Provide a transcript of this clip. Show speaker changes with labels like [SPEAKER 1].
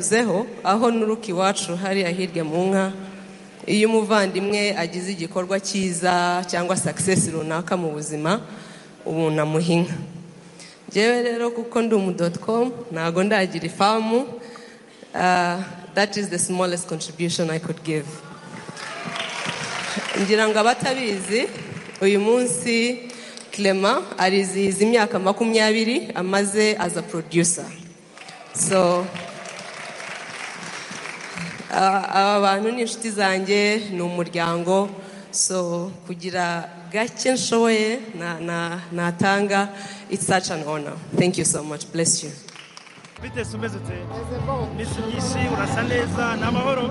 [SPEAKER 1] zeho aho n'uruka iwacu hariya hirya mu nka iyo umuvandimwe agize igikorwa cyiza cyangwa sakisesi runaka mu buzima ubunamu inka ngewe rero kuko ndi umudotokomu ntago ndagira ifamu dati izi de simolesi kontribushoni ayi kodi give ngira ngo abatabizi uyu munsi kirema arizihiza imyaka makumyabiri amaze aza poroduyusa so aba bantu ni inshuti zanjye ni umuryango so kugira gake nshoboye natanga it's such an honor thank you so much bless you
[SPEAKER 2] bitese umeze ute iminsi myinshi urasa neza ni amahoro